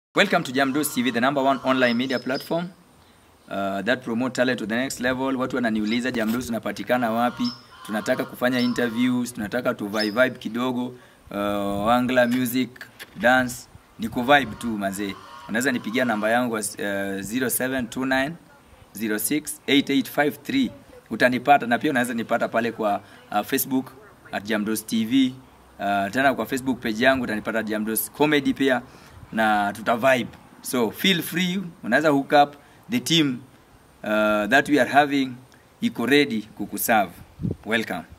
Welcome to Jamdos TV, the number one online media platform uh, that promote talent to the next level. Watu wananiuliza Jamdos unapatikana wapi? Tunataka kufanya interviews, tunataka tu vibe vibe kidogo, uh, angla music, dance, ni ku vibe tu mazee. Unaweza nipigia namba yangu uh, 0729 068853 utanipata, na pia unaweza nipata pale kwa uh, Facebook at Jamdos TV. Uh, tena kwa Facebook page yangu utanipata Jamdos Comedy pia na tuta vibe so feel free unaweza hook up the team uh, that we are having iko ready kukuserve welcome